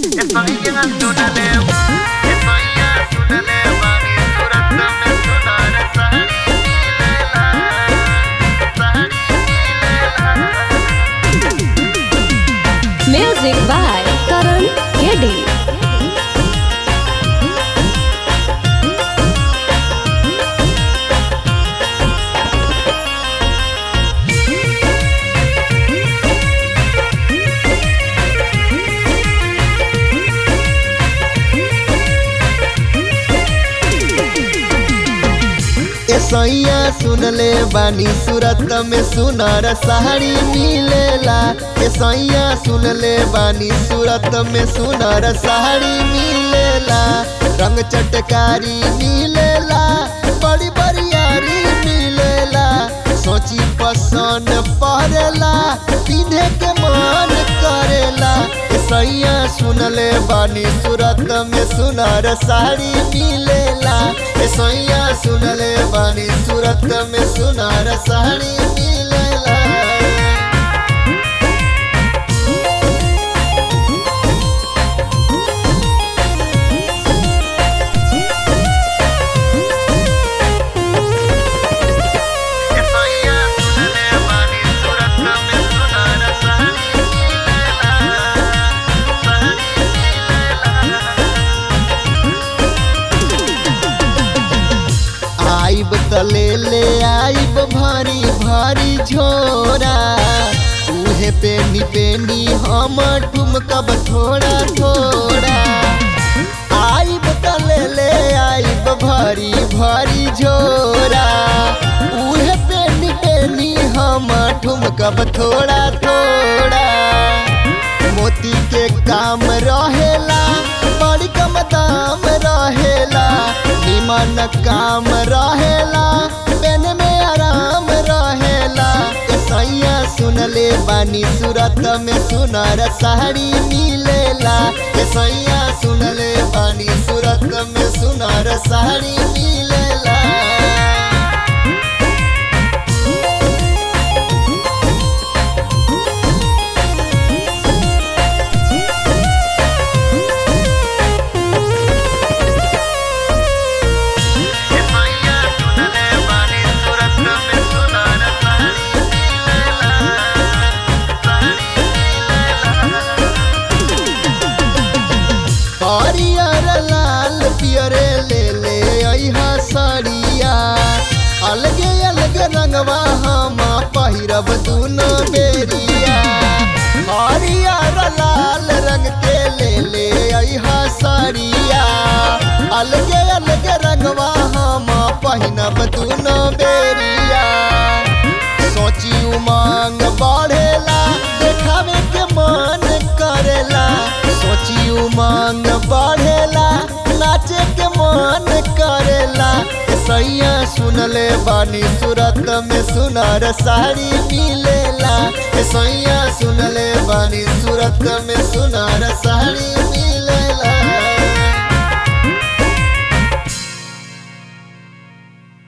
Estoy llegando una leva, estoy llegando una leva, mi surata me sonará sari milela, sari milela. Music by Karan Keddy. ऐसैया सुन ले बानी सूरत में सुनर साड़ी मिलेला ऐसैया सुन ले बानी सूरत में सुनर साड़ी मिलेला रंग चटकारी मिलेला बड़ी बरियारी मिलेला सोची पसंद पड़ेला पिन्हे के मन करेला ऐसैया सुन ले बानी सूरत में सुनर साड़ी मिलेला ऐसैया सुन ले बानी सूरत में सुनर साड़ी मिलेला Estoy llegando una leva, mi surata me sonará sari milela, sari milela. आइब तले ले आइब भारी भारी झोरा उहे पेनी पेनी हम ठुमकब थोड़ा थोड़ा आइब तले ले आइब भारी भारी झोरा उहे पेनी पेनी हम ठुमकब थोड़ा थोड़ा मोती के काम रहेला बड़ी कम दाम रहेला निमन काम रहेला पेन में आराम रहेला सैया सुन ले बानी सूरत में सुनर साड़ी मिलेला सैया सुन ले बानी सूरत में सुनर साड़ी मिलेला Estoy llegando una leva, mi surata me sonará sari milela, sari milela. हरियर लाल पियरे ले ले अइहा साड़िया अलगे अलगे रंगवा हम पहिरब दुनो बेरिया हरियर लाल रंग के ले ले अइहा साड़िया अलगे अलगे रंगवा हम पहिनब दुनो बेरिया सोची उमंग बढ़ेला देखावे के मन करेला सोची उमंग बढ़ेला नाचे के मन करेला सैया सुन ले बानी सूरत में सुनर साड़ी मिलेला सैया सुन ले बानी सूरत में सुनर साड़ी मिलेला